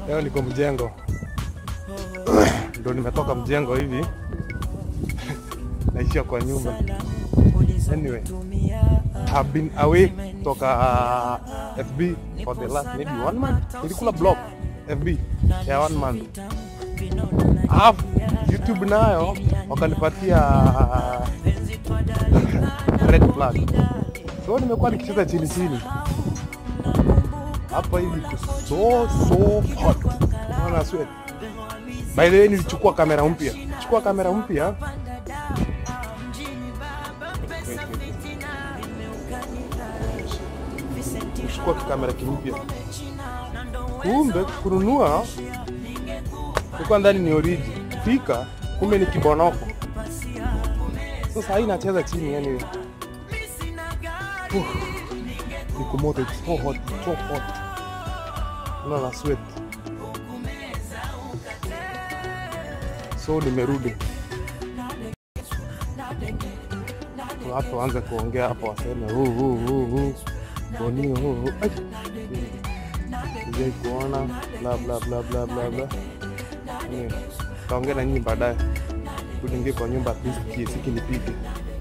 Leo niko mjengo, ndo nimetoka mjengo hivi naishia kwa nyumba. Anyway, have been away kutoka uh, FB for the last maybe one month. Nilikula block FB ya one month. Alafu YouTube nayo wakanipatia uh, red flag. So nimekuwa nikicheza chini chini hapa hivi iko so so hot. Unaona sweat. By the way nilichukua kamera mpya. Chukua kamera mpya. Chukua kamera kimpya. Kumbe kununua ilikuwa ndani ni oriji. Fika kumbe ni kibonoko. Sasa hii inacheza chini yani. Uh, niko moto, it's so hot, it's so hot. Unaona sweat. So nimerudi watu waanze kuongea hapo, waseme huu huu huu huu bonio huu huu Ai. sijai kuona bla bla bla bla bla bla. Anyway, Taongea na nyinyi baadaye, tuingie kwa nyumba at least kisiki nipike.